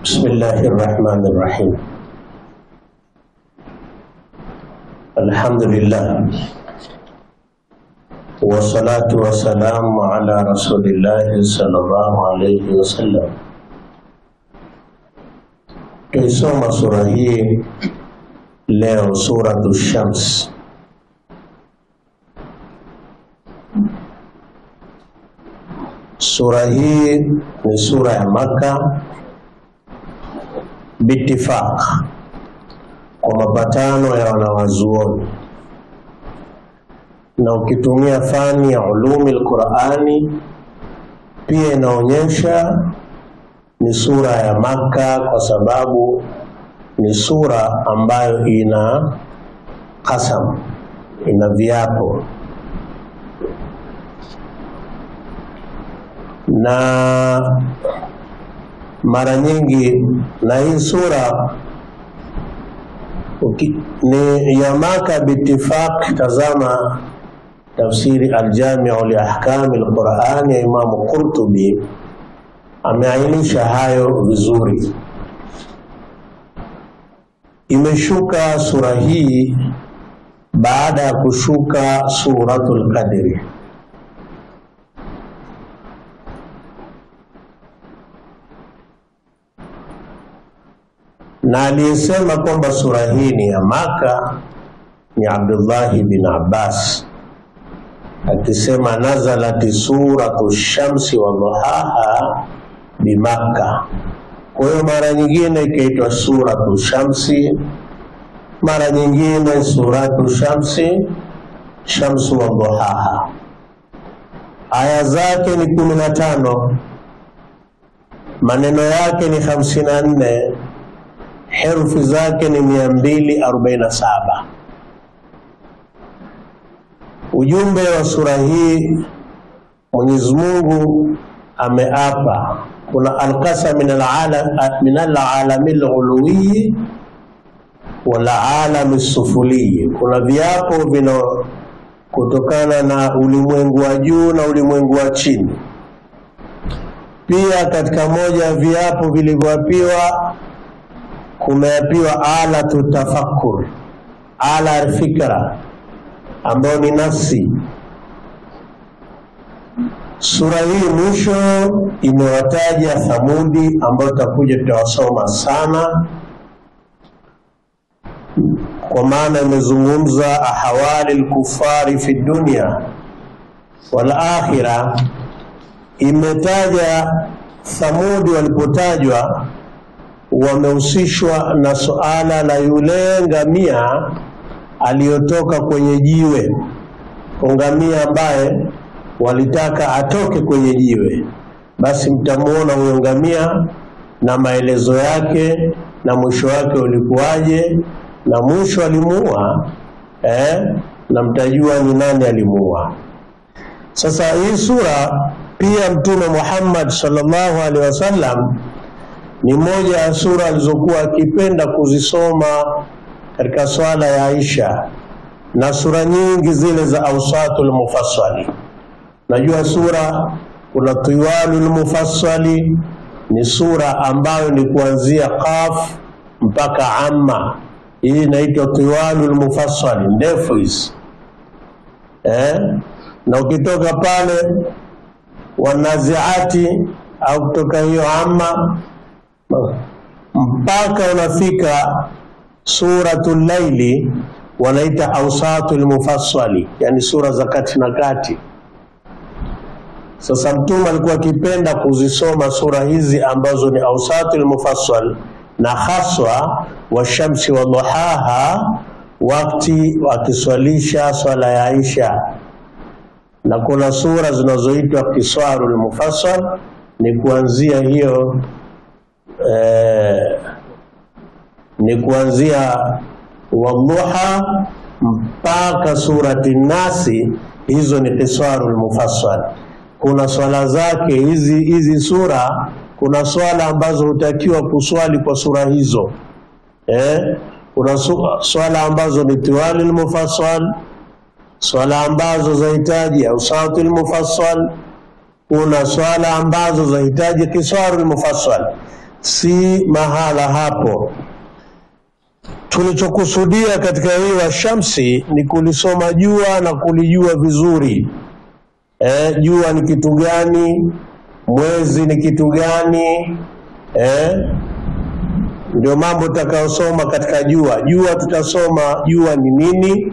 بسم الله الرحمن الرحيم الحمد لله والصلاة والسلام على رسول الله صلى الله عليه وسلم tuisoma sura hii leo suratu shams sura hii ni sura ya maka bitifaq kwa mapatano ya wanawazuoni na ukitumia fani ya ulumi lqurani pia inaonyesha ni sura ya Maka kwa sababu ni sura ambayo ina qasam, ina viapo na mara nyingi, na hii sura uki, ni ya Maka bitifaq. Tazama tafsiri Aljamiu liahkami lqurani ya Imamu Qurtubi ameainisha hayo vizuri. Imeshuka sura hii baada ya kushuka suratul Qadri. Na aliyesema kwamba sura hii ni ya Maka ni Abdullahi bin Abbas akisema nazalati suratu shamsi wa duhaha bimakka. Kwa hiyo mara nyingine ikaitwa suratu shamsi, mara nyingine suratu shamsi, shamsu wa duhaha. Aya zake ni kumi na tano, maneno yake ni hamsini na nne, herufi zake ni mia mbili arobaini na saba. Ujumbe wa sura hii, Mwenyezi Mungu ameapa kuna alkasa min alalami lghuluwiyi walalami sufuliyi, kuna viapo vina kutokana na ulimwengu wa juu na ulimwengu wa chini. Pia katika moja ya viapo vilivyoapiwa kumeapiwa alatu tafakkur, ala alfikra ambayo ni nafsi. Sura hii mwisho imewataja Thamudi ambao tutakuja tutawasoma sana, kwa maana imezungumza ahawali lkufari fi dunia wal akhira. Imetaja Thamudi walipotajwa wamehusishwa na suala la yule ngamia aliyotoka kwenye jiwe, ngamia ambaye walitaka atoke kwenye jiwe, basi mtamwona huyo ngamia na maelezo yake na mwisho wake ulikuwaje, na mwisho alimuua eh, na mtajua ni nani alimuua. Sasa hii sura pia Mtume Muhammad sallallahu alaihi wasallam ni moja ya sura alizokuwa akipenda kuzisoma katika swala ya Aisha na sura nyingi zile za Awsatul Mufassali. Najua sura kuna Tiwalul Mufassali, ni sura ambayo ni kuanzia Qaf mpaka Amma. Hii inaitwa Tiwalul Mufassali, ndefu hizi eh? Na ukitoka pale Wanaziati au kutoka hiyo Amma mpaka unafika Suratul Laili, wanaita Awsatul Mufassali, yani sura za kati na kati. Sasa Mtume alikuwa akipenda kuzisoma sura hizi ambazo ni Awsatul Mufassal na haswa washamsi wa duhaha, wakati wakiswalisha swala ya Aisha, na kuna sura zinazoitwa Kiswarul Mufassal ni kuanzia hiyo eh, ni kuanzia wadhuha mpaka surati Nasi, hizo ni Kiswarul Mufassal kuna swala zake hizi hizi sura, kuna swala ambazo hutakiwa kuswali kwa sura hizo eh? Kuna swala ambazo ni tiwalil mufassal, swala ambazo zahitaji ausatul mufassal, kuna swala ambazo zahitaji kiswarul mufassal. si mahala hapo. Tulichokusudia katika hii wa shamsi ni kulisoma jua na kulijua vizuri. Eh, jua ni kitu gani? Mwezi ni kitu gani? Eh, ndio mambo tutakayosoma katika jua. Jua tutasoma jua ni nini,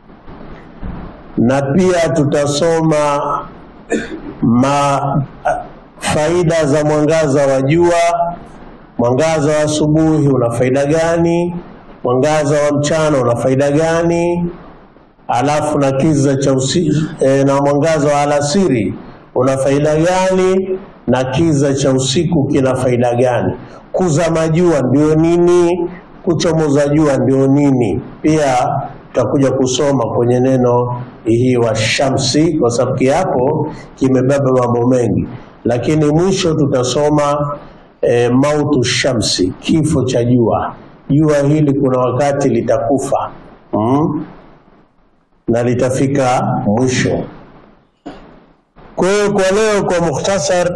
na pia tutasoma ma faida za mwangaza wa jua. Mwangaza wa asubuhi una faida gani? Mwangaza wa mchana una faida gani? Alafu na kiza cha usi, e, na mwangaza wa alasiri una faida gani? Na kiza cha usiku kina faida gani? Kuzama jua ndio nini? Kuchomoza jua ndio nini? Pia tutakuja kusoma kwenye neno hii wa shamsi, kwa sababu kiapo kimebeba mambo mengi, lakini mwisho tutasoma e, mautu shamsi, kifo cha jua. Jua hili kuna wakati litakufa mm? na litafika mwisho. Kwa hiyo kwa leo, kwa mukhtasar,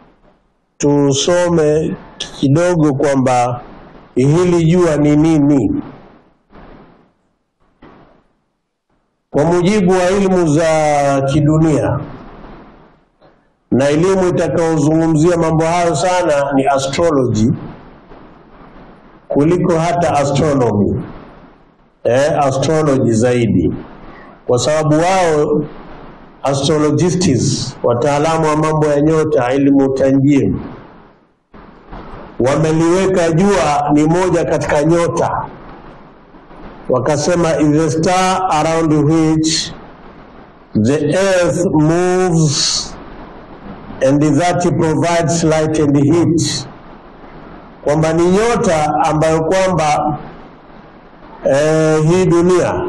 tusome kidogo kwamba hili jua ni nini. Kwa mujibu wa elimu za kidunia na elimu itakayozungumzia mambo hayo sana ni astrology kuliko hata astronomy. Eh, astrology zaidi, kwa sababu wao astrologists, wataalamu wa mambo ya nyota, elimu tanjim, wameliweka jua ni moja katika nyota wakasema is the star around which the earth moves and that provides light and heat, kwamba ni nyota ambayo kwamba eh, hii dunia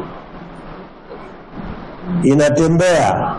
inatembea,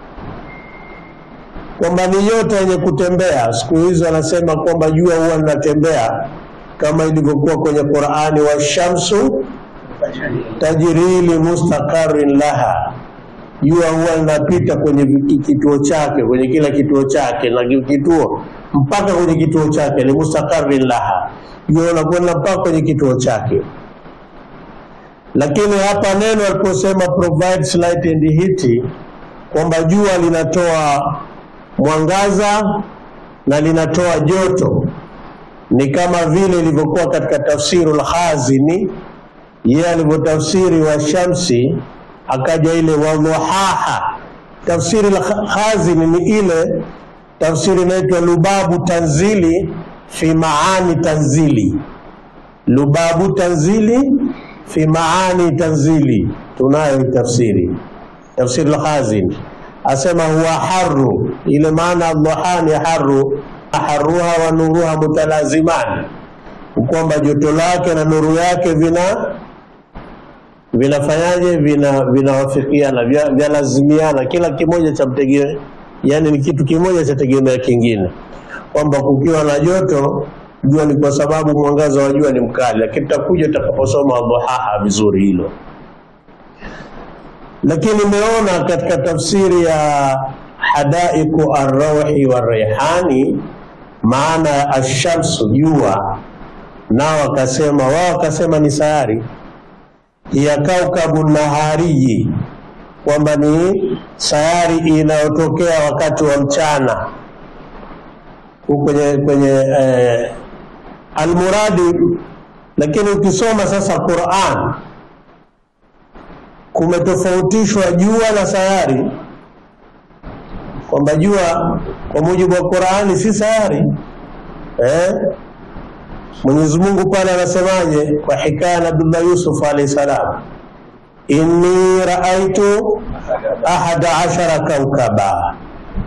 kwamba ni nyota yenye kutembea. Siku hizi wanasema kwamba jua huwa linatembea kama ilivyokuwa kwenye Qur'ani, wa shamsu tajri li mustaqarrin laha, jua huwa linapita kwenye kituo chake, kwenye kila kituo chake na kituo mpaka kwenye kituo chake, li mustaqarrin laha, jua linakwenda mpaka kwenye kituo chake. Lakini hapa neno aliposema provides light and heat, kwamba jua linatoa mwangaza na linatoa joto, ni kama vile ilivyokuwa katika tafsirul Khazini yeye alivyotafsiri wa shamsi akaja ile wadhuhaha. Tafsiri la Khazini ni ile tafsiri inaitwa Lubabu Tanzili fi maani tanzili, Lubabu Tanzili fi maani tanzili, tunayo tafsiri tafsiri la Khazini asema huwa haru, ile maana dhuha ni haru, haruha wa nuruha mutalazimani, kwamba joto lake na nuru yake vina vinafanyaje vina vinawafikiana vyalazimiana, kila kimoja cha mtegemea, yani ni kitu kimoja cha tegemea kingine, kwamba kukiwa na joto jua ni kwa sababu mwangaza wa jua ni mkali, lakini tutakuja tutakaposoma dhuhaha vizuri hilo. Lakini nimeona katika tafsiri ya hadaiku arrauhi wa reihani, maana ya ashamsu jua, nao wakasema wao wakasema ni sayari ya kaukabu nahariyi, kwamba ni sayari inayotokea wakati wa mchana kwenye kwenye eh, almuradi. Lakini ukisoma sasa Qur'an kumetofautishwa jua na sayari, kwamba jua kwa mujibu wa Qur'ani si sayari eh? Mwenyezi Mungu pale anasemaje kwa hikaya na Abdullah Yusuf alayhi salam, inni raaitu ahada ashara kaukaba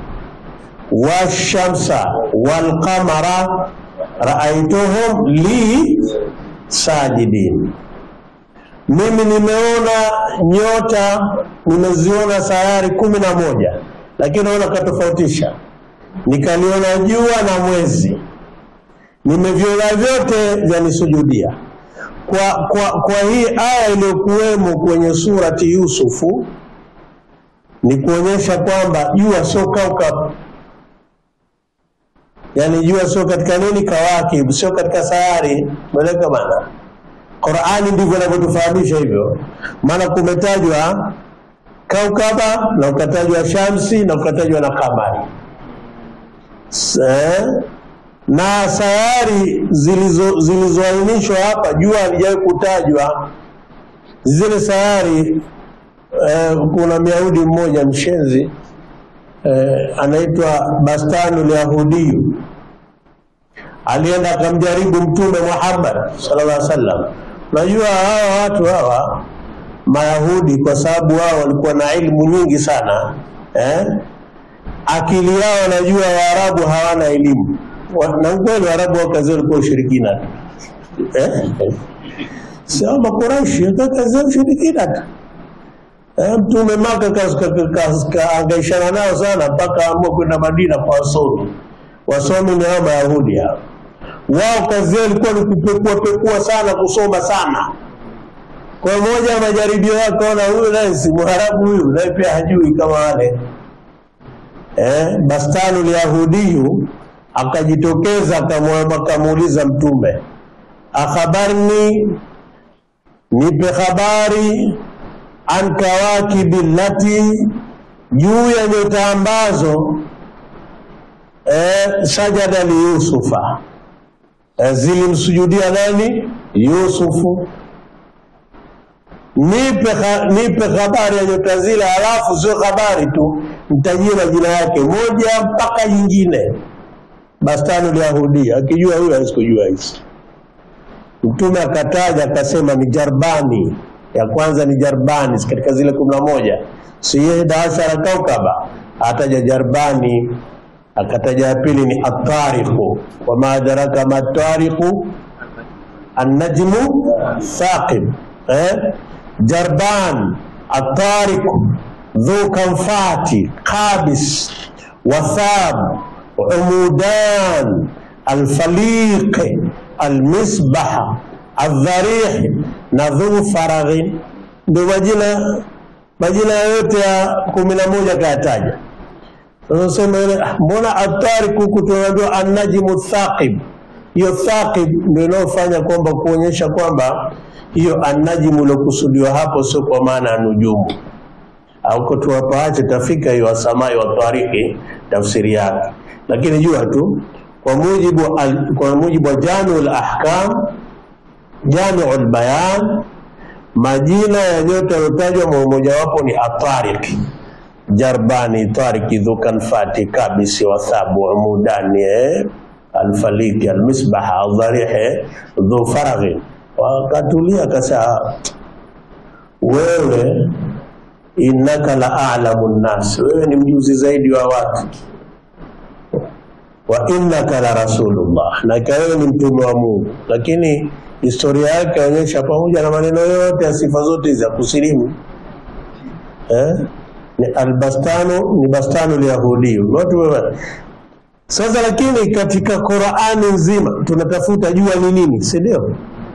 washamsa walqamara raaituhum li sajidin, mimi nimeona nyota, nimeziona sayari kumi na moja, lakini naona katofautisha, nikaliona jua na mwezi nimeviona vyote vyanisujudia. Kwa, kwa, kwa hii aya iliyokuwemo kwenye surati Yusufu ni kuonyesha kwamba jua sio kaukab, yani jua sio katika nini kawakib, sio katika sayari. Meleka bana, Qurani ndivyo inavyotufahamisha hivyo, maana kumetajwa kaukaba na ukatajwa shamsi na ukatajwa na kamari eh? na sayari zilizo zilizoainishwa hapa, jua halijawahi kutajwa. Zile sayari eh, kuna Myahudi mmoja mshenzi eh, anaitwa Bastanul Yahudiyu alienda akamjaribu Mtume Muhammad sallallahu alaihi wasallam. Unajua hawa watu hawa Mayahudi, kwa sababu wao walikuwa na ilmu nyingi sana eh? akili yao najua Waarabu hawana elimu Wa- na ukweli Waarabu wao kazi walikuwa ushirikina tu eh? sio Makuraishi kazi ya ushirikina tu eh, Mtume Maka kaangaishana nao sana mpaka amua kwenda Madina kwa wasomi. Wasomi ni hao Mayahudi hao, wao kazi yao ilikuwa ni kupekua pekua sana, kusoma sana. Kwa moja ya majaribio yake, ona huyu naye si Mwarabu huyu, naye pia hajui kama wale eh, Bastanul Yahudiyu akajitokeza akamwa- akamuuliza Mtume, akhabarni, nipe habari an kawakibi lati, juu ya nyota ambazo eh, sajada li Yusufa eh, zilimsujudia nani? Yusufu. Nipe, ha, nipe habari ya nyota zile, halafu sio habari tu, mtajie majina yake moja mpaka nyingine. Bastanul Yahudi akijua huyo asikujua hizi. Mtume akataja akasema ni Jarbani, ya kwanza ni Jarbani katika zile kumi na moja si ihda ashara kaukaba, ataja Jarbani, akataja ya pili ni Atariqu, wama adraka ma tariqu annajmu thaqib eh? Jarban Atariqu dhu kanfati qabis wathab umudan alfaliqi almisbaha aldharih na dhu faraghin, ndio majina majina yote ya kumi na moja kayataja. Sasa sema ile ah, mbona atariku huku tunaambiwa annajmu thaqib. Hiyo thaqib ndio inayofanya kwamba kuonyesha kwamba hiyo annajmu iliokusudiwa hapo sio kwa maana ya nujumu auko tuwapaache tafika hiyo wasamai wa tariki tafsiri yake, lakini jua tu kwa mujibu al, kwa mujibu wa Jamiul Ahkam Jamiul Bayan, majina ya nyota yaliyotajwa mojawapo ni Atariq, Jarbani, Tariki, Dhukanfati, Kabisi, Wathabu, Umudani, eh, Alfaliki, Almisbaha, Aldharihi, Dhu Faraghi. Wakatulia akasema, wewe innaka la a'lamu nnas, wewe ni mjuzi zaidi wa watu wa innaka la rasulullah, na ika wewe ni mtume wa Mungu. Lakini historia yake yaonyesha pamoja na maneno yote ya sifa zote za kusilimu eh? ni albastanu ni bastanu lyahudi watu wewe sasa. Lakini katika Qur'ani nzima tunatafuta jua ni nini, si ndio?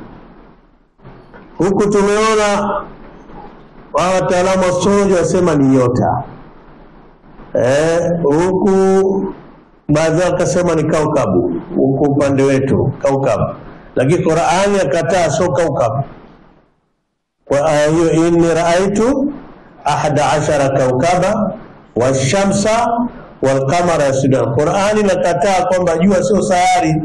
Huku tumeona wa wataalamu wa astrology wasema ni nyota eh, huku baadhi yao wakasema ni kaukabu, huku upande wetu kaukabu, lakini Qur'ani akataa, sio kaukabu. Kwa aya hiyo, inni raaitu ahada ashara kaukaba washamsa walqamara yasjudan. Qur'ani nakataa kwamba jua sio sayari,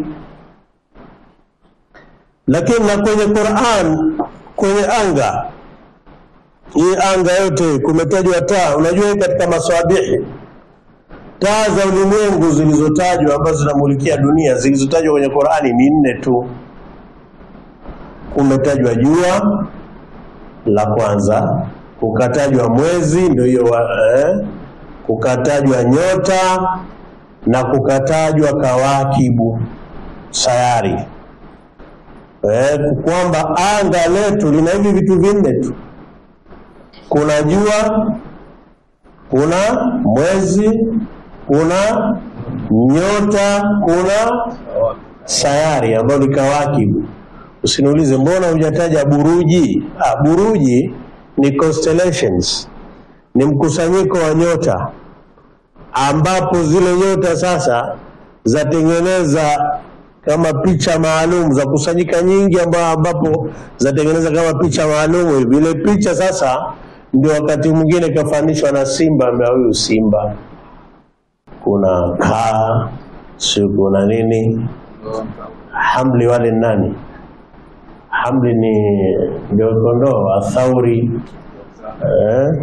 lakini na kwenye Qur'an kwenye anga hii anga yote kumetajwa taa. Unajua katika maswabihi taa za ulimwengu zilizotajwa ambazo zinamulikia dunia zilizotajwa kwenye Qur'ani ni nne tu. Kumetajwa jua la kwanza, kukatajwa mwezi, ndio hiyo eh, kukatajwa nyota na kukatajwa kawakibu sayari eh, kwamba anga letu lina hivi vitu vinne tu kuna jua, kuna mwezi, kuna nyota, kuna sayari ambayo ni kawakibu. Usiniulize mbona hujataja buruji. Ah, buruji ni constellations, ni mkusanyiko wa nyota ambapo zile nyota sasa zatengeneza kama picha maalum za kusanyika nyingi amba, ambapo zatengeneza kama picha maalum hivi. Ile picha sasa ndio wakati mwingine kafanishwa na simba, ambia huyu simba, kuna kaa, si kuna nini. Hamli wale ni nani? Hamli ni ndio kondoo, athauri eh?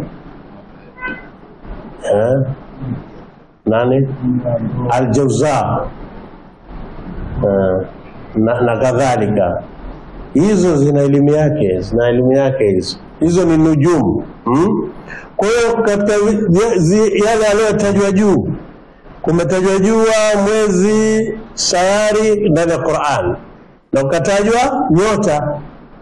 Eh? nani aljauza eh, na, na kadhalika hizo zina elimu yake zina elimu yake hizo hizo ni nujumu hmm? kwa hiyo katika zi- zi- yale yaliyotajwa juu kumetajwa jua mwezi sayari ndani ya Qur'an na ukatajwa nyota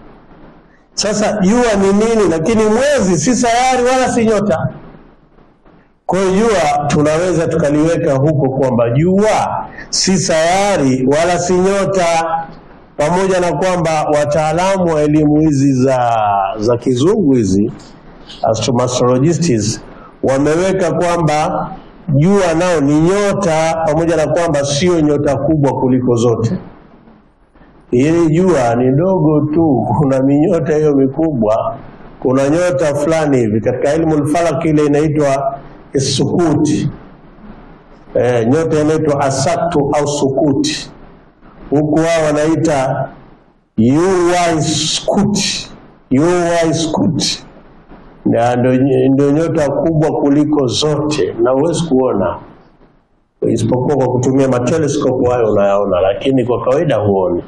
sasa jua ni nini lakini mwezi si sayari wala si nyota kwa hiyo jua tunaweza tukaliweka huko kwamba jua si sayari wala si nyota, pamoja na kwamba wataalamu wa elimu hizi za za kizungu hizi astroastrologists wameweka kwamba jua nao ni nyota, pamoja na kwamba sio nyota kubwa kuliko zote. Hili jua ni dogo tu, kuna minyota hiyo mikubwa. Kuna nyota fulani hivi katika ilmu lfalaki ile inaitwa sukuti eh, nyota inaitwa asaktu au sukuti, huku wao wanaita UY Scuti, UY Scuti Na ndio ndio nyota kubwa kuliko zote, na huwezi kuona isipokuwa kwa kutumia mateleskopu hayo unayaona, lakini kwa kawaida huoni.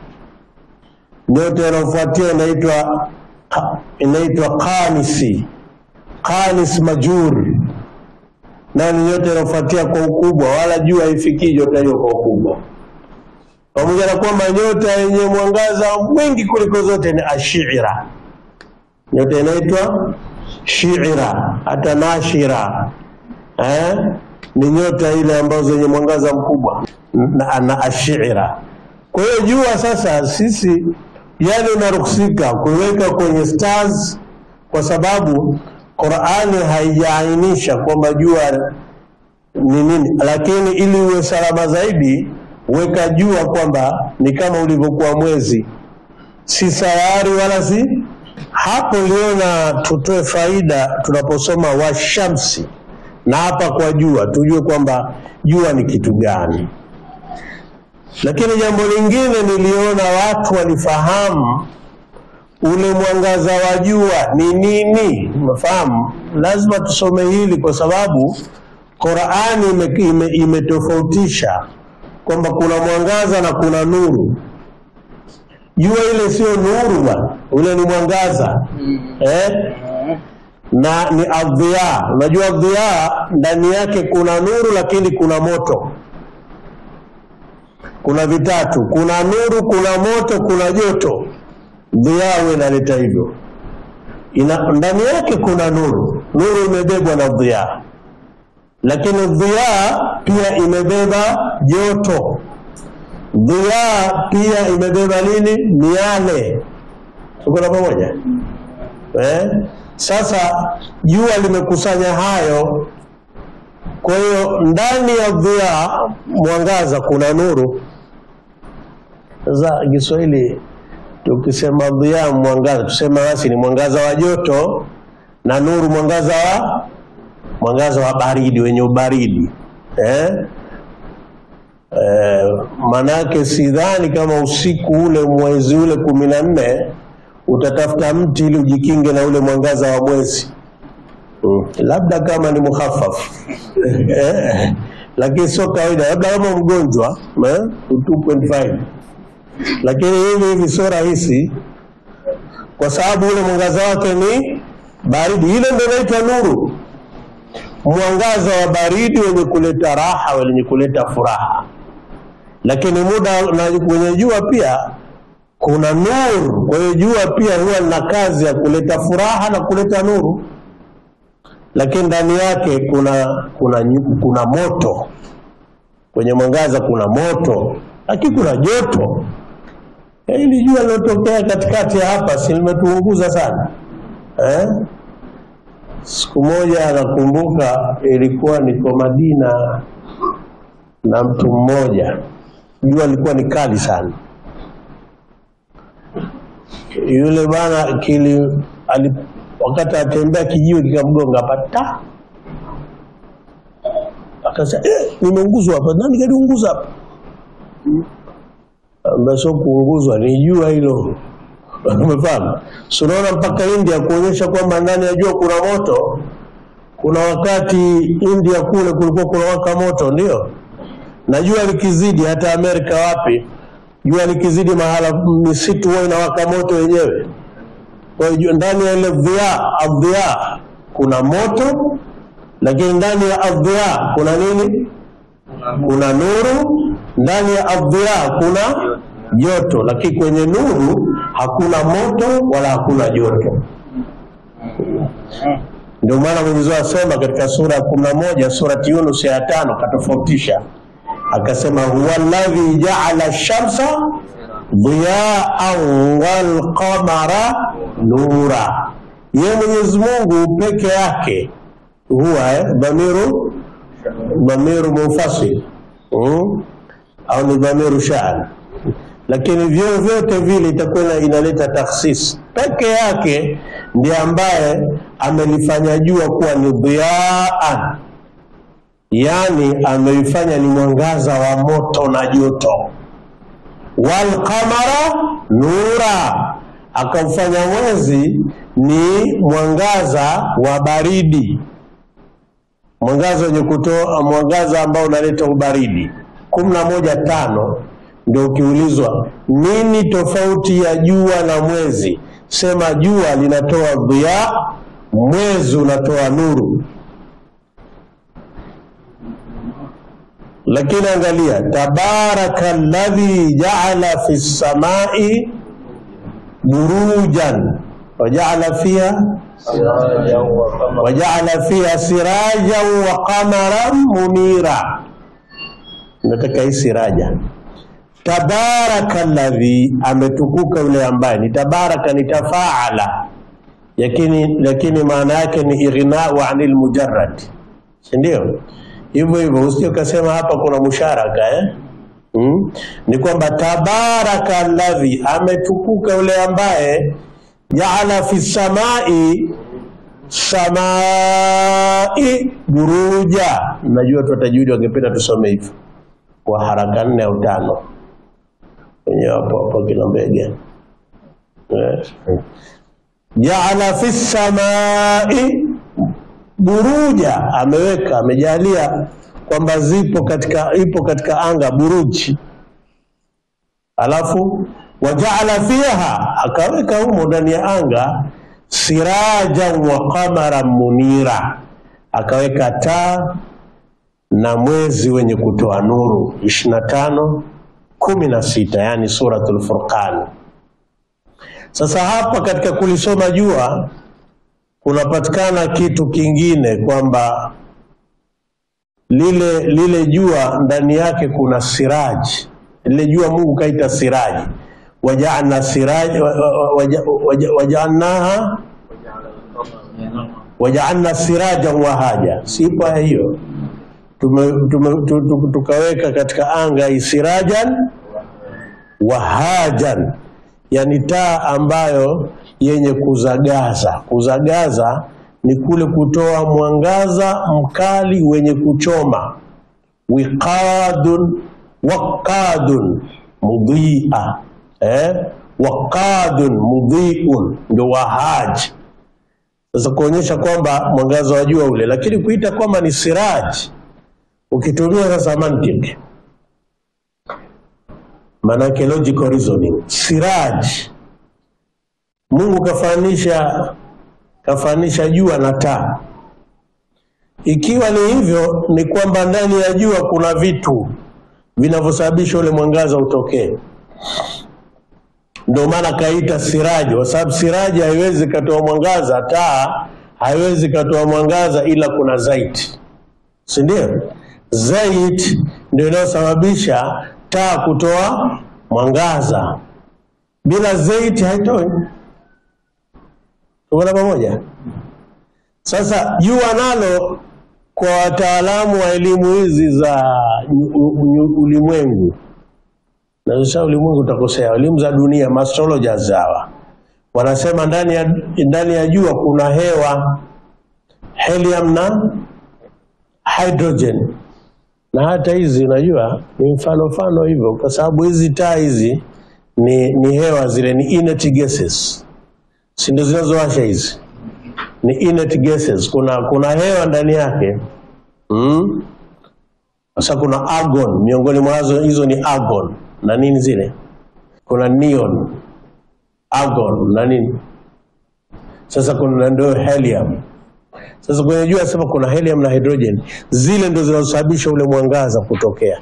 Nyota inayofuatia inaitwa inaitwa Kanisi, Kanis Majuri nayo ni nyota inayofuatia kwa ukubwa, wala jua haifikii nyota hiyo kwa ukubwa, pamoja na kwamba nyota yenye mwangaza mwingi kuliko zote ni Ashira. Nyota inaitwa Shira, hata Nashira eh? ni nyota ile ambazo zenye mwangaza mkubwa na, na Ashira. Kwa hiyo jua sasa, sisi yale inaruhusika kuiweka kwenye stars kwa sababu Qur'ani haijaainisha kwamba jua ni nini, lakini ili uwe salama zaidi, weka jua kwamba ni kama ulivyokuwa mwezi, si sayari wala si hapo. Liona tutoe faida tunaposoma washamsi, na hapa kwa jua tujue kwamba jua ni kitu gani. Lakini jambo lingine niliona watu walifahamu ule mwangaza wa jua ni nini? Unafahamu, lazima tusome hili kwa sababu Qur'ani ime- ime- imetofautisha kwamba kuna mwangaza na kuna nuru. Jua ile sio nuru bwana, ule ni mwangaza eh? na ni adhiya. Unajua adhiya ndani yake kuna nuru, lakini kuna moto. Kuna vitatu, kuna nuru, kuna moto, kuna joto dhiawe inaleta hivyo ina ndani yake kuna nuru nuru imebebwa na dhia lakini dhia pia imebeba joto dhia pia imebeba nini miale tuko na pamoja eh? sasa jua limekusanya hayo kwa hiyo ndani ya dhia mwangaza kuna nuru sasa kiswahili tukisema dhiya mwangaza, tusema basi ni mwangaza wa joto na nuru mwangaza wa mwangaza wa baridi wenye ubaridi eh? Eh, manake sidhani kama usiku ule mwezi ule kumi na nne utatafuta mti ili ujikinge na ule mwangaza wa mwezi mm. labda kama ni muhafafu eh, lakini sio kawaida, labda kama mgonjwa eh, 2.5 lakini hivi hivi sio rahisi, kwa sababu ule mwangaza wake ni baridi. Ile ndio inaitwa nuru, mwangaza wa baridi wenye kuleta raha, wenye kuleta furaha. Lakini muda na kwenye jua pia kuna nuru. Kwa hiyo jua pia huwa lina kazi ya kuleta furaha na kuleta nuru, lakini ndani yake kuna kuna nyu- kuna moto. Kwenye mwangaza kuna moto, lakini kuna joto. Hili jua lilotokea katikati ya hapa si limetuunguza sana eh? Siku moja nakumbuka ilikuwa niko Madina na mtu mmoja jua lilikuwa ni kali sana. Yule bwana kili ali, wakati atembea kijiwe kikamgonga pata, akasema eh, nimeunguzwa hapa. Nani kaniunguza hapa? Ambaye sio kuunguzwa, ni jua hilo. Umefahamu? So unaona mpaka India kuonyesha kwamba ndani ya jua kuna moto. Kuna wakati India kule kulikuwa kuna waka moto, ndio na jua likizidi, hata Amerika wapi, jua likizidi mahala misitu huwa inawaka moto wenyewe. Kwa hiyo ndani ya ile dhia adhia kuna moto, lakini ndani ya adhia kuna nini? Kuna nuru. Ndani ya adhia kuna joto, lakini kwenye nuru hakuna moto wala hakuna joto. Ndio maana Mwenyezi Mungu asema katika sura ya kumi na moja surati Yunus ya tano katofautisha akasema, huwa alladhi jaala shamsa dhiyaan wal qamara nura, ye Mwenyezi Mungu peke yake huwa eh, dhamiru dhamiru munfasil mm? au ni dhamiru shaan lakini vyo vyote vile itakuwa inaleta takhsis. Peke yake ndiye ambaye amelifanya jua kuwa ni dhiyaan, yani ameifanya ni mwangaza wa moto na joto. Wal qamara nura, akaufanya mwezi ni mwangaza wa baridi, mwangaza wenye kutoa mwangaza ambao unaleta ubaridi. kumi na moja tano ndio ukiulizwa nini tofauti ya jua na mwezi, sema jua linatoa dhiya, mwezi unatoa nuru. Lakini angalia, tabaraka alladhi jaala fi samai burujan wajaala fiha wajaala fiha sirajan wa qamaran munira. Nataka hii siraja tabaraka alladhi, ametukuka yule ambaye ni tabaraka, ni tafaala, lakini lakini maana yake ni ighnau anil mujarrad, si ndio? Hivyo hivyo usije ukasema hapa kuna musharaka eh? Hmm? Ni kwamba tabaraka alladhi, ametukuka yule ambaye jaala fi samai samai buruja. Najua tu watajudi wangependa tusome hivyo kwa haraka nne au tano wenyewe hapo hapo kila mbege yes. Jaala fi samai buruja, ameweka amejalia kwamba zipo katika ipo katika anga buruji, alafu wajaala fiha, akaweka humo ndani ya anga sirajan wa qamaran munira, akaweka taa na mwezi wenye kutoa nuru ishirini na tano kumi na sita yani Suratul Furqan. Sasa hapa katika kulisoma jua kunapatikana kitu kingine kwamba lile lile jua ndani yake kuna siraji. Lile jua Mungu kaita siraji, wajaalna siraji wajaalnaha wajaalna sirajan wahaja, sipo hiyo tume, tume, tu- tu- tukaweka katika anga isirajan wahajan, yani taa ambayo yenye kuzagaza. Kuzagaza ni kule kutoa mwangaza mkali wenye kuchoma. Wiqadun waqadun mudhia, eh? Waqadun mudhiun ndio wahaji. Sasa kuonyesha kwamba mwangaza wa jua ule, lakini kuita kwamba ni siraji ukitumia sasa mantiki, maanake logical reasoning, siraj, Mungu kafanisha kafanisha jua na taa. Ikiwa ni hivyo, ni kwamba ndani ya jua kuna vitu vinavyosababisha ule mwangaza utokee. Ndio maana kaita siraji, kwa sababu siraji haiwezi katoa mwangaza, taa haiwezi katoa mwangaza ila kuna zaiti, si ndio? Zait ndio inayosababisha taa kutoa mwangaza. Bila zait haitoi. Tuko pamoja? Sasa jua nalo kwa wataalamu wa elimu hizi za u- u- ulimwengu na sasa ulimwengu utakosea. Elimu za dunia, astrologers hawa wanasema ndani ya, ndani ya jua kuna hewa helium na hydrogen, na hata hizi unajua ni mfano mfano hivyo, kwa sababu hizi taa hizi ni, ni hewa zile, ni inert gases, si ndio zinazowasha hizi ni inert gases. Kuna kuna hewa ndani yake mm? Sasa kuna argon, miongoni mwazo hizo ni argon na nini zile, kuna neon, argon na nini. Sasa kuna ndio helium. Sasa kwenye jua sema kuna helium na hydrogen, zile ndio zinazosababisha ule mwangaza kutokea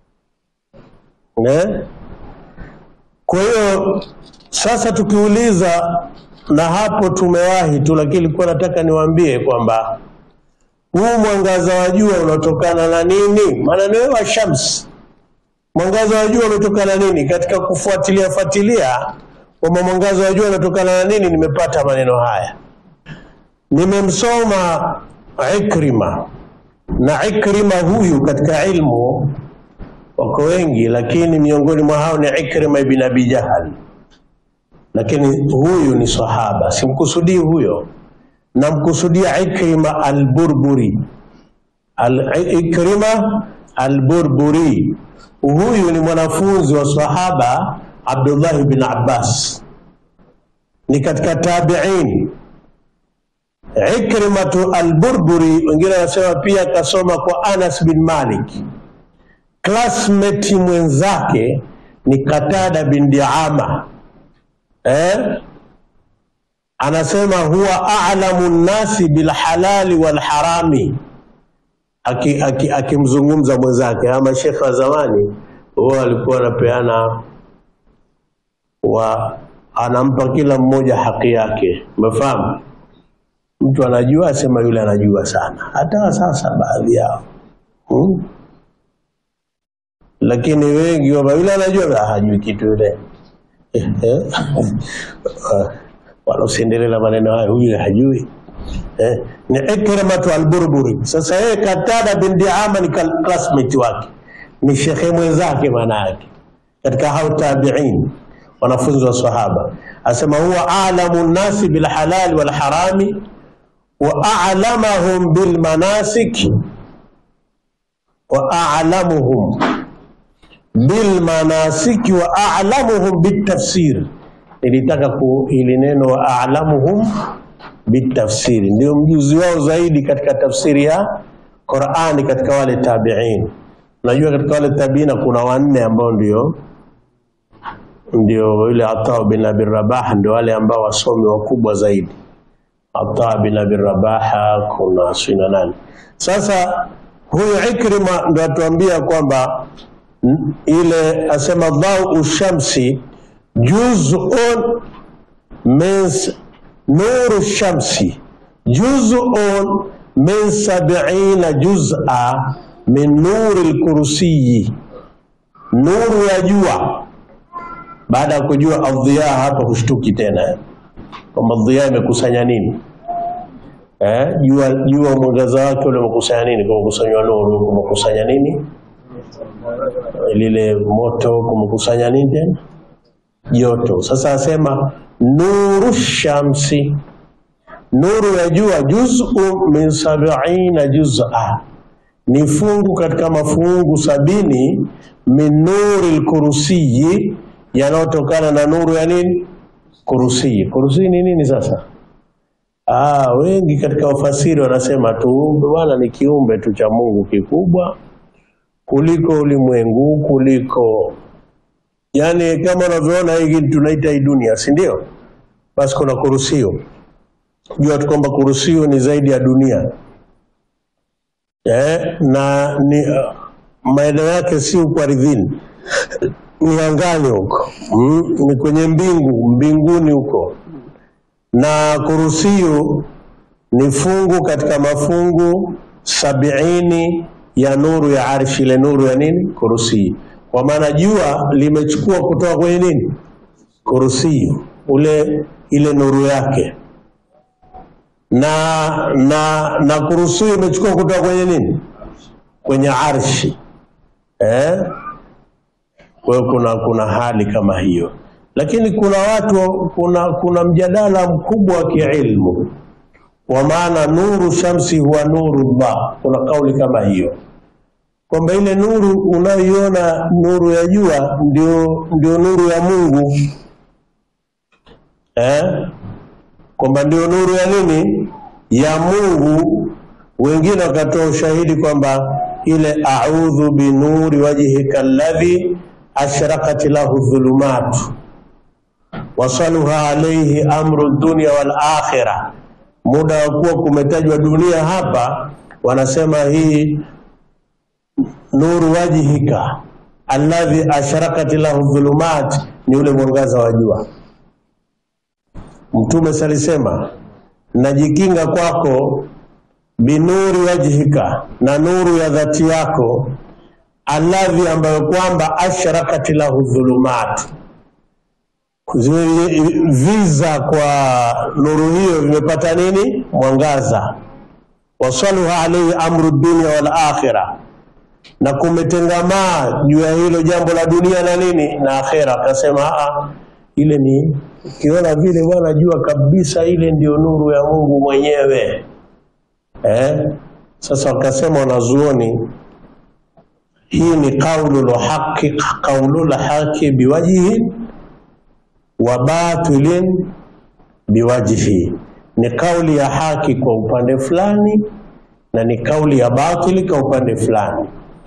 ne? Kwa hiyo sasa tukiuliza, na hapo tumewahi tu, lakini nilikuwa nataka niwaambie kwamba huu mwangaza wa jua unatokana na nini? Maana ni wa shams. Mwangaza wa jua unatokana na nini? Katika kufuatilia fuatilia kwamba mwangaza wa jua unatokana na nini, nimepata maneno haya. Nimemsoma Ikrima, na Ikrima huyu katika ilmu wako wengi, lakini miongoni mwa hao ni Ikrima ibn Abi Jahal, lakini huyu ni sahaba, simkusudii huyo namkusudia Ikrima al-Burburi al Ikrima al-Burburi. Huyu ni mwanafunzi wa sahaba Abdullah bin Abbas, ni katika tabi'in. Ikrimatu al-Burburi, wengine wanasema pia kasoma kwa Anas bin Malik. Classmate mwenzake ni Katada bin Diama eh? anasema huwa a'lamu nnasi bilhalali walharami, akimzungumza aki, aki mwenzake. Ama shekhe wa zamani huwa alikuwa anapeana wa anampa kila mmoja haki yake, umefahamu? Mtu anajua asema yule anajua sana, hata sasa baadhi yao hmm? Lakini wengi wama yule anajua hajui kitu yule wala usiendelee maneno hayo, huyu hajui eh. Ni Ikrimatu al-Burburi. Sasa yeye Katada bin Diama ni classmate wake, ni shekhe mwenzake, maana yake katika hao tabi'in, wanafunzi wa sahaba. Asema huwa a'lamu nnasi bil halal wal harami wa a'lamahum bil manasik wa a'lamuhum bil manasik wa a'lamuhum bit tafsir nilitaka ku ili neno a'lamuhum bitafsiri, ndio mjuzi wao zaidi katika tafsiri ya Qur'ani katika wale tabi'in. Najua katika wale tabiina kuna wanne ambao ndio ndio yule Ata bin Abi Rabah, ndio wale ambao wasomi wakubwa zaidi. Ata bin Abi Rabah, kuna sina nani. Sasa huyu Ikrima ndio atuambia kwamba ile asema dhau shamsi juz'un min nuru shamsi juz'un min sab'ina juz'a min nuri al-kursiyi, nuru ya jua. Baada ya kujua adhiya, hapa hushtuki tena eh, kwamba adhiya imekusanya nini eh, jua jua mwangaza wake ule umekusanya nini? Kumekusanywa nuru, kumekusanya nini? Lile moto kumekusanya nini tena joto. Sasa asema nuru shamsi, nuru ya jua, juz'u min sab'ina juz'a, ni fungu katika mafungu sabini, min nuri lkursiyi, yanayotokana na nuru ya nini? Kursiyi. Kursiyi ni nini sasa? Ah, wengi katika wafasiri wanasema tuumbe bwana ni kiumbe tu cha Mungu kikubwa kuliko ulimwengu kuliko Yaani kama unavyoona hii tunaita hii dunia, si ndio? Basi kuna kurusio. Jua tu kwamba kurusio ni zaidi ya dunia eh, na ni uh, maeneo yake si huko ardhini, ni angani huko mm, ni kwenye mbingu mbinguni huko, na kurusio ni fungu katika mafungu sabiini ya nuru ya arshi, ile nuru ya nini? Kurusio kwa maana jua limechukua kutoka kwenye nini kursi ule ile nuru yake, na na na kursi imechukua kutoka kwenye nini kwenye arshi eh? Kwa hiyo kuna, kuna hali kama hiyo, lakini kuna watu, kuna, kuna mjadala mkubwa wa kiilmu wa maana nuru shamsi huwa nuru llah. Kuna kauli kama hiyo kwamba ile nuru unayoiona nuru ya jua ndio, ndio nuru ya Mungu eh? kwamba ndio nuru ya nini ya Mungu. Wengine wakatoa ushahidi kwamba ile a'udhu binuri wajhika alladhi ashraqat lahu dhulumat wasaluha alayhi amru dunya wal akhirah. Muda wa kuwa kumetajwa dunia hapa, wanasema hii nuru wajhika alladhi ashraqat lahu dhulumat ni ule mwangaza wa jua. Mtume salisema najikinga kwako binuri wajhika, na nuru ya dhati yako, alladhi, ambayo kwamba ashrakat lahu dhulumat, viza kwa nuru hiyo vimepata nini? Mwangaza. Wasaluha alaihi amru dunya wal akhirah, na kumetengamaa juu ya hilo jambo la dunia na nini na akhera. Akasema ile ni ukiona vile bwana, jua kabisa ile ndio nuru ya Mungu mwenyewe eh? Sasa wakasema wanazuoni, hii ni qaulul haqi qaulul haqi biwajhi wa batilin biwajhi, ni kauli ya haki kwa upande fulani na ni kauli ya batili kwa upande fulani.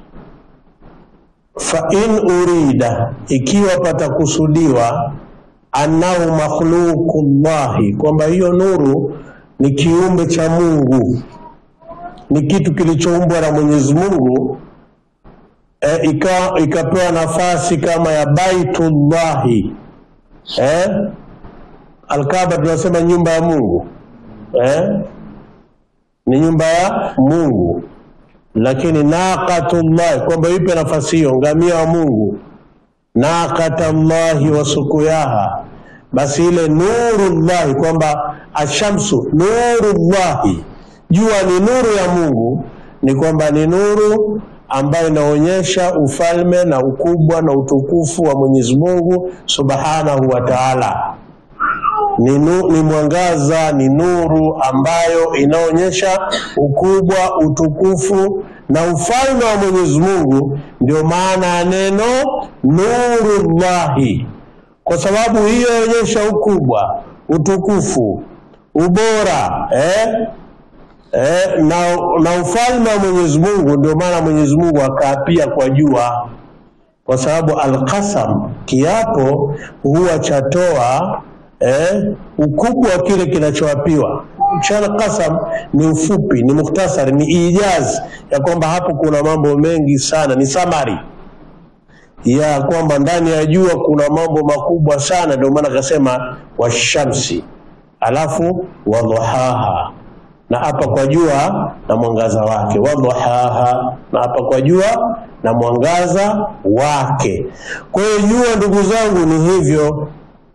Fa in urida, ikiwa patakusudiwa annahu makhluqullahi, kwamba hiyo nuru ni kiumbe cha Mungu, ni kitu kilichoumbwa na Mwenyezi Mungu e, ika, ikapewa nafasi kama ya baitullahi e? Alkaaba tunasema nyumba ya Mungu e? ni nyumba ya Mungu, lakini naqatullahi, kwamba ipe nafasi hiyo ngamia wa Mungu naqatallahi wa sukuyaha, basi ile nurullahi, kwamba ashamsu nurullahi, jua ni nuru ya Mungu, ni kwamba ni nuru ambayo inaonyesha ufalme na ukubwa na utukufu wa Mwenyezi Mungu Subhanahu wa Ta'ala. Ni, nu, ni mwangaza, ni nuru ambayo inaonyesha ukubwa, utukufu na ufalme wa Mwenyezi Mungu. Ndio maana ya neno nurullahi, kwa sababu hiyo inaonyesha ukubwa, utukufu, ubora eh? Eh, na, na ufalme wa Mwenyezi Mungu. Ndio maana Mwenyezi Mungu akaapia kwa jua, kwa sababu alqasam, kiapo huwa chatoa eh, ukubwa wa kile kinachoapiwa. Mchana qasam ni ufupi, ni mukhtasari, ni ijazi ya kwamba hapo kuna mambo mengi sana, ni samari ya kwamba ndani ya jua kuna mambo makubwa sana. Ndio maana akasema washamsi, alafu wadhuhaha na hapa kwa jua na mwangaza wake, wadhuhaha na hapa kwa jua na mwangaza wake. Kwa hiyo jua, ndugu zangu, ni hivyo,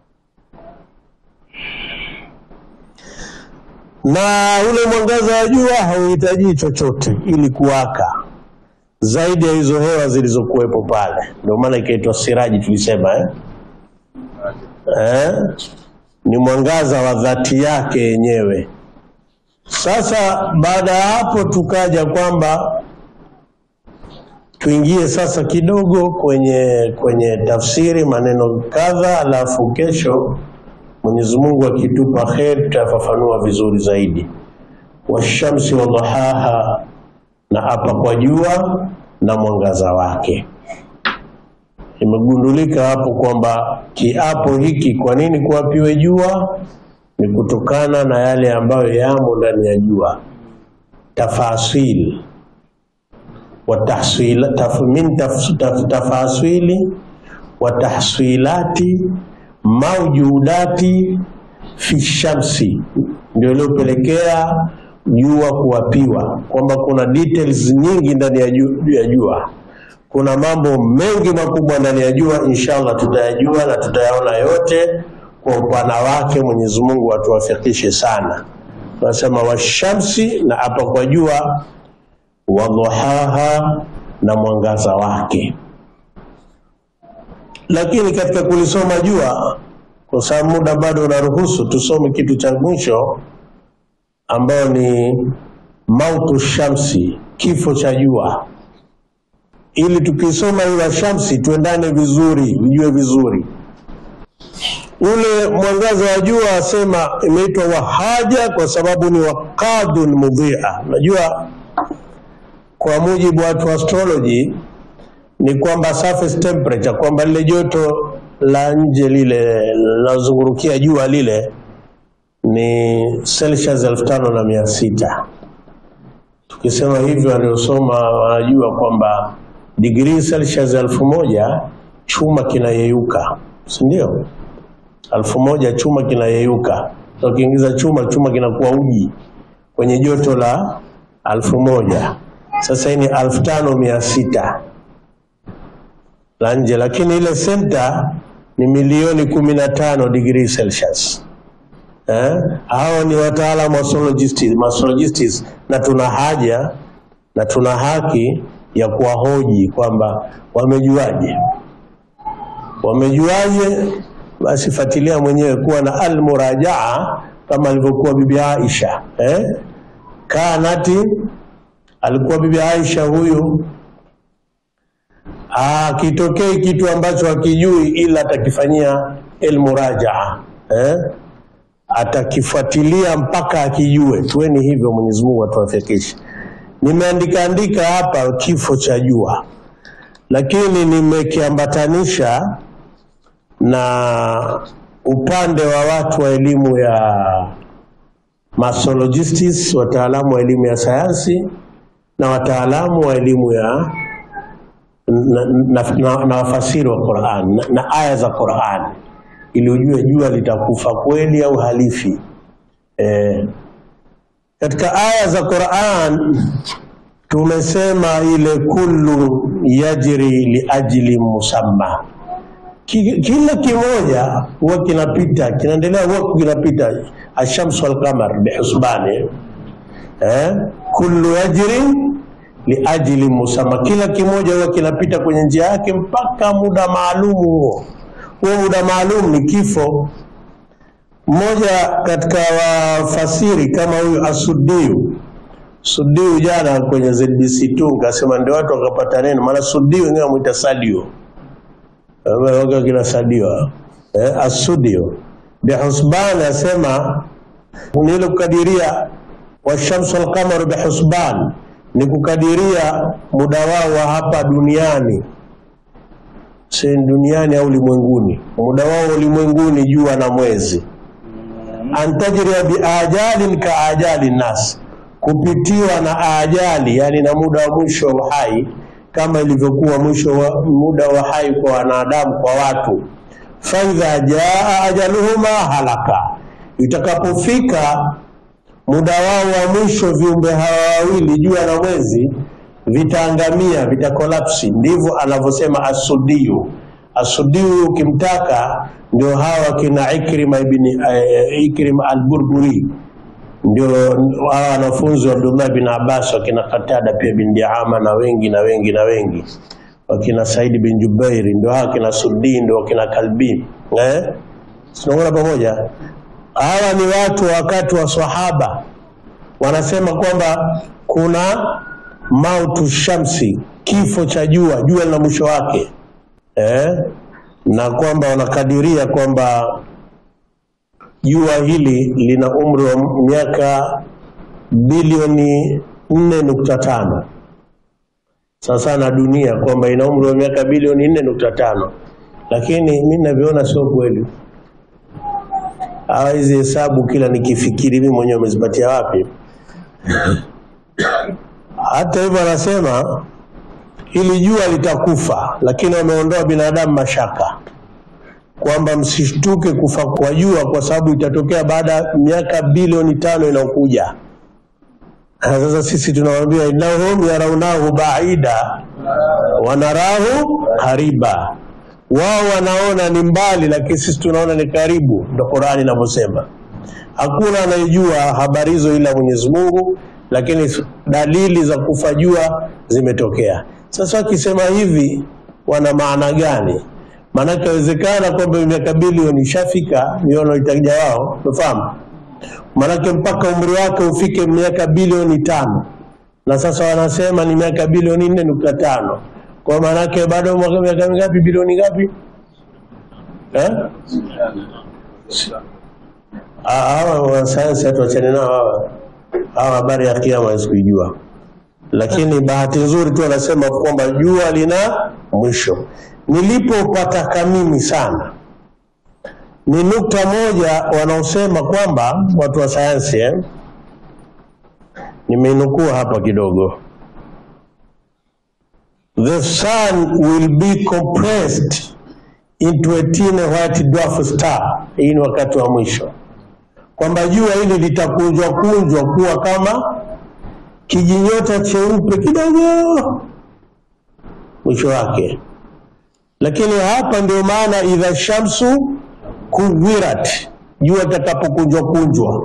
na ule mwangaza wa jua hauhitaji chochote ili kuwaka zaidi ya hizo hewa zilizokuwepo pale. Ndio maana ikaitwa siraji, tulisema eh? Eh? ni mwangaza wa dhati yake yenyewe. Sasa baada ya hapo tukaja kwamba tuingie sasa kidogo kwenye kwenye tafsiri maneno kadha, alafu kesho Mwenyezi Mungu akitupa kheri tutafafanua vizuri zaidi. Washamsi wadhuhaha, na hapa kwa jua na mwangaza wake. Imegundulika hapo kwamba kiapo hiki, kwa nini kuapiwe jua? Ni kutokana na yale ambayo yamo ndani ya jua, tafasil wa tahsila taf, min taf, taf, tafasili wa tahsilati maujudati fi shamsi, ndio iliyopelekea jua kuapiwa, kwamba kuna details nyingi ndani ya ju- ya jua. Kuna mambo mengi makubwa ndani ya jua, inshallah tutayajua na tutayaona yote kwa upana wake. Mwenyezi Mungu atuwafikishe sana. Tunasema washamsi, na hapa kwa jua, wadhuhaha, na mwangaza wake. lakini katika kulisoma jua, kwa sababu muda bado unaruhusu, tusome kitu cha mwisho ambayo ni mautu shamsi, kifo cha jua, ili tukisoma hiyo shamsi tuendane vizuri, vijue vizuri ule mwangaza wa jua asema imeitwa wahaja kwa sababu ni wakadhun mudhia. Najua kwa mujibu wa watu wa astrology ni kwamba surface temperature, kwamba lile joto la nje lile linalozungurukia jua lile ni Celsius elfu tano na mia sita. Tukisema hivyo, waliosoma wanajua kwamba digrii Celsius elfu moja chuma kinayeyuka, si ndio? elfu moja chuma kinayeyuka. So, ukiingiza chuma, chuma kinakuwa uji kwenye joto la elfu moja. Sasa hii ni elfu tano mia sita la nje, lakini ile senta ni milioni kumi na tano degree Celsius. Eh? Hao ni wataalamu wa astrologists, astrologists na tuna haja na tuna haki ya kuwahoji kwamba wamejuaje, wamejuaje? Basi fuatilia mwenyewe kuwa na almurajaa kama alivyokuwa bibi Aisha eh? Kanati alikuwa bibi Aisha huyu akitokei kitu ambacho hakijui ila atakifanyia almurajaa eh? Atakifuatilia mpaka akijue. Tuweni hivyo, Mwenyezi Mungu atuwafikishe. Nimeandika andika hapa kifo cha jua, lakini nimekiambatanisha na upande wa watu wa elimu ya masologist, wataalamu wa elimu ya sayansi na wataalamu wa elimu ya na, na, na, na wafasiri wa Qur'an na, na aya za Qur'an ili ujue jua litakufa kweli au halifi. E, katika aya za Qur'an tumesema ile kullu yajri liajli musamma kila kimoja huwa kinapita kinaendelea huwa kinapita ashamsu walqamar bihusbani eh? kullu yajri liajli musamma, kila kimoja huwa kinapita kwenye njia yake mpaka muda maalum. Huo huo muda maalum ni kifo. Mmoja katika wafasiri kama huyu Asudiu Sudiu, jana kwenye ZBC2 kasema ndio watu wakapata neno, maana Sudiu wenyewe wamwita Sadio waga kina Sadio eh, Asudio bihusban asema ni ile kukadiria washamsu walqamaru bihusban ni kukadiria muda wao wa hapa duniani, si duniani au ulimwenguni, muda wao ulimwenguni, jua na mwezi. Antajria biajalin ka ajali nas, kupitiwa na ajali, yani na muda wa mwisho wa uhai kama ilivyokuwa mwisho wa muda wa hai kwa wanadamu, kwa watu. faidha jaa ajaluhuma halaka, itakapofika muda wao wa mwisho viumbe hawa wawili jua na mwezi vitaangamia, vitakolapsi. Ndivyo anavyosema Asudiyu. Asudiyu ukimtaka ndio hawa kina Ikrima ibn uh, Ikrima al-Burburi ndio hawa wanafunzi wa Abdullah bin Abbas wakina Qatada pia bin Diama na wengi na wengi na wengi wakina Said bin Jubairi ndio hawa kina Suddi ndio wakina Kalbi eh, tunaona pamoja. Hawa ni watu wakati wa sahaba wanasema kwamba kuna mautu shamsi, kifo cha jua, jua lina mwisho wake eh, na kwamba wanakadiria kwamba jua hili lina umri wa miaka bilioni nne nukta tano sasa na dunia kwamba ina umri wa miaka bilioni nne nukta tano lakini mi navyoona sio kweli. Hawa hizi hesabu kila nikifikiri mimi mwenyewe umezipatia wapi? Hata hivyo anasema hili jua litakufa, lakini wameondoa binadamu mashaka kwamba msishtuke kufa kwa jua kwa sababu itatokea baada ya miaka bilioni tano inayokuja. Sasa sisi tunawambia innahum yaraunahu baida wanarahu qariba, wao wanaona ni mbali, lakini sisi tunaona ni karibu. Ndo Qur'ani inavyosema. Hakuna anayejua habari hizo ila Mwenyezi Mungu, lakini dalili za kufa jua zimetokea. Sasa wakisema hivi wana maana gani? Maanake inawezekana kwamba miaka bilioni ishafika, miono itakuja wao, umefahamu? Maanake mpaka umri wake ufike miaka bilioni tano na sasa wanasema ni miaka bilioni nne nukta tano kwa maanake bado mwaka- miaka mingapi? Bilioni ngapi eh? Ah, hawa wanasayansi hatuachane nao hawa. Hawa habari ya kiama sikuijua, lakini bahati nzuri tu wanasema kwamba jua lina mwisho. Nilipopataka mimi sana ni nukta moja wanaosema kwamba watu wa sayansi eh? nimeinukua hapa kidogo the sun will be compressed into a tiny white dwarf star hii ni wakati wa mwisho kwamba jua hili litakunjwa kunjwa kuwa kama kijinyota cheupe kidogo mwisho wake lakini hapa ndio maana idha shamsu kuwirat jua itakapokunjwa kunjwa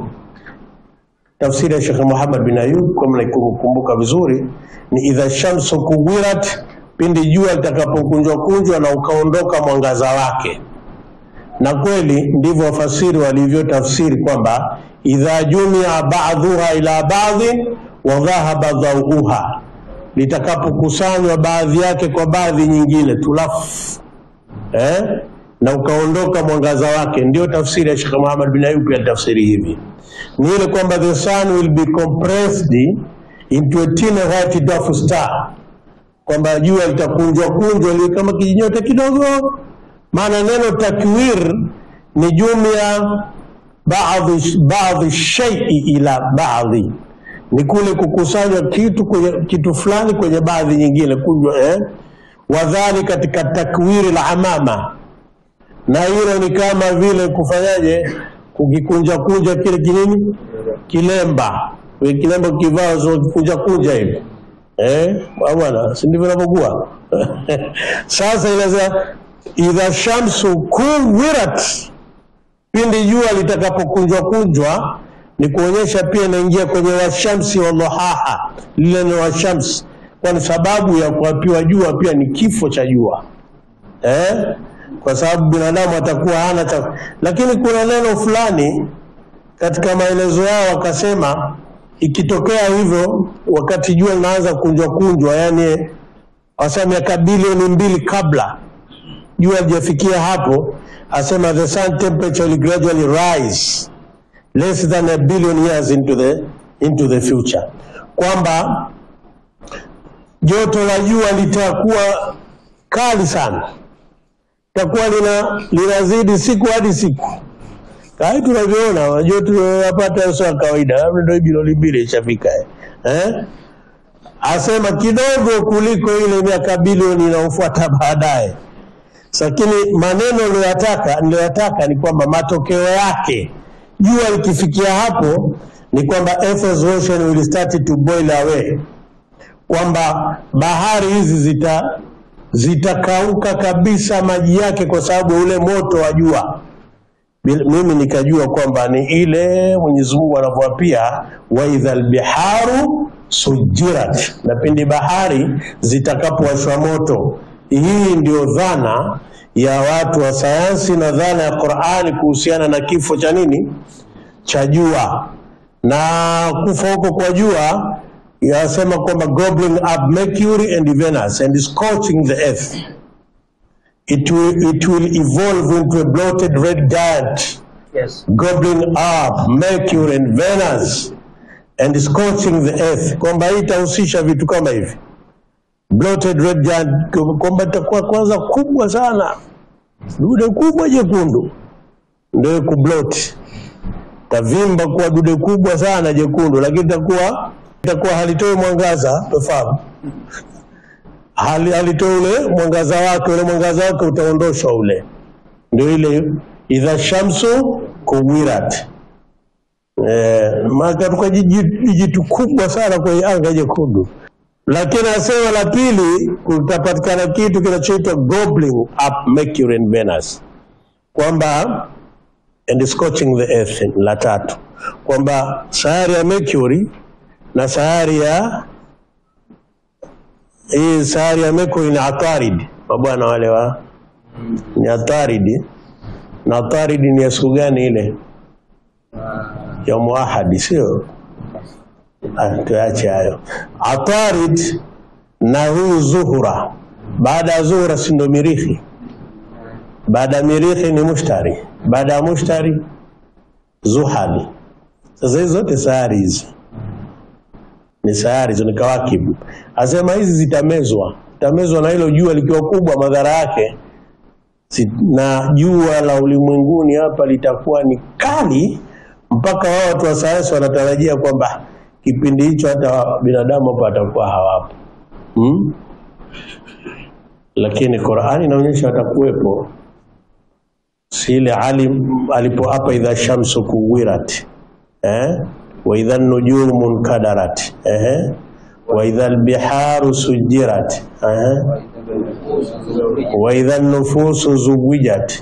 tafsiri ya Sheikh Muhammad bin Ayub kama naikumbuka vizuri ni idha shamsu kuwirat, pindi jua litakapokunjwa kunjwa na ukaondoka mwangaza wake. Na kweli ndivyo wafasiri walivyotafsiri kwamba idha jumia ba'dhuha ila ba'dhin wa dhahaba dhauha, litakapokusanywa baadhi yake kwa baadhi nyingine tulafu eh? na ukaondoka mwangaza wake. Ndio tafsiri ya Sheikh Muhammad bin Ayub ya tafsiri hivi ni ile kwamba the sun will be compressed into a tiny white dwarf star, kwamba jua litakunjwa kunjwa liwe kama kijinyota kidogo. Maana neno takwir ni jumia baadhi baadhi shaii ila baadhi, ni kule kukusanywa kitu kwenye kitu fulani kwenye baadhi nyingine kunjwa eh? wadhali katika takwiri la amama na hilo ni kama vile kufanyaje kukikunja kunja kile kinini kilemba Kile kilemba kivaa so kunja kunja hivi eh au bwana si ndivyo inavyokuwa sasa inasema idha shamsu kuwirat pindi jua litakapokunjwa kunjwa ni kuonyesha pia inaingia kwenye washamsi wadhuhaha lile ni washamsi kwani sababu ya kuapiwa jua pia ni kifo cha jua eh? kwa sababu binadamu atakuwa hana cha lakini kuna neno fulani katika maelezo yao wakasema ikitokea hivyo wakati jua linaanza kunjwa kunjwa yani wasema miaka bilioni mbili kabla jua lijafikia hapo asema the sun temperature will gradually rise less than a billion years into the, into the future kwamba joto la jua litakuwa kali sana takuwa lina linazidi siku hadi siku kai tunavyoona joto tunapata sio ya kawaida labda ndio bilioni mbili ishafika eh? eh? asema kidogo kuliko ile miaka bilioni inayofuata baadaye lakini maneno niliyoyataka niliyoyataka ni kwamba matokeo yake jua likifikia hapo ni kwamba Earth's ocean will start to boil away kwamba bahari hizi zita zitakauka kabisa maji yake kwa sababu ya ule moto wa jua. Bil- Mimi nikajua kwamba ni ile Mwenyezi Mungu anavyoapia wa idhal biharu sujirat, na pindi bahari zitakapowashwa moto. Hii ndio dhana ya watu wa sayansi na dhana ya Qur'ani kuhusiana na kifo cha nini cha jua na kufa huko kwa jua yasema kwamba gobbling up Mercury and Venus and scorching the earth. It will, it will evolve into a bloated red giant Yes. gobbling up Mercury and Venus and scorching the earth, kwamba hii itahusisha vitu kama hivi bloated red giant, kwamba itakuwa kwanza kubwa sana, dude kubwa jekundu ndio kublot tavimba kuwa dude kubwa sana jekundu, lakini itakuwa itakuwa halitoi mwangaza, tofahamu hali halitoi ule mwangaza wake, ule mwangaza wake utaondoshwa ule, ndio ile idha shamsu kuwirat. Eh, maana tuka jitu kubwa sana kwenye anga jekundu, lakini asema la pili, kutapatikana kitu kinachoitwa gobbling up Mercury and Venus, kwamba and scorching the earth, la tatu kwamba sayari ya Mercury na sayari ya hii sayari ya Mercury ni Atarid, mabwana wale wa ni ataridi na ataridi ni ya siku gani ile ya muahadi sio Ah, tuache hayo atarid na huyu zuhura baada ya zuhura si ndo mirihi baada ya mirihi ni mushtari baada ya mushtari zuhali sasa hizi zote sayari hizi ni sayari hizo ni kawakibu asema hizi zitamezwa zitamezwa na hilo jua likiwa kubwa madhara yake si- na jua la ulimwenguni hapa litakuwa ni kali mpaka wao watu wa sayansi wanatarajia kwamba kipindi hicho hata binadamu hapa watakuwa hawapo hmm? lakini Qur'ani inaonyesha watakuwepo si ile ali alipoapa idha shamsu kuwirat eh? wa idha nujumu nkadarat eh? wa idha albiharu sujirat eh? wa idha nufusu zuwijat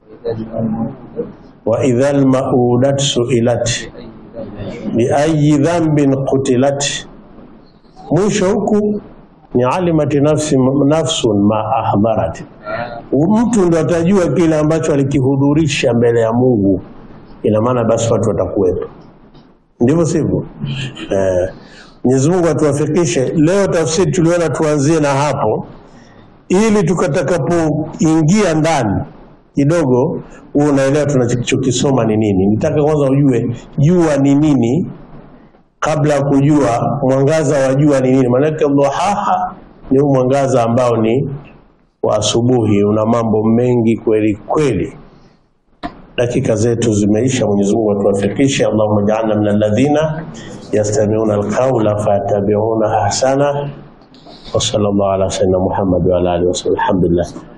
wa idha almaudat suilat biayi dhanbin qutilat mwisho huku ni alimati nafsi, nafsun ma ahdharat mtu ndo atajua kile ambacho alikihudhurisha mbele ya Mungu ina maana basi watu watakuwepo ndivyo sivyo eh, Mwenyezi Mungu atuwafikishe leo tafsiri tuliona tuanzie na hapo ili tukatakapoingia ndani kidogo huo unaelewa tunachokisoma ni nini nitaka kwanza ujue jua ni nini kabla ya kujua mwangaza wa jua ni nini maanake dhuhaha ni huu mwangaza ambao ni wa asubuhi una mambo mengi kweli kweli dakika zetu zimeisha mwenyezi mungu atuwafikishe allahumma jaalna min alladhina yastamiuna alqaula fayattabiuna ahsana wa sallallahu ala sayyidina muhammad wa ala alihi wasallam alhamdulillah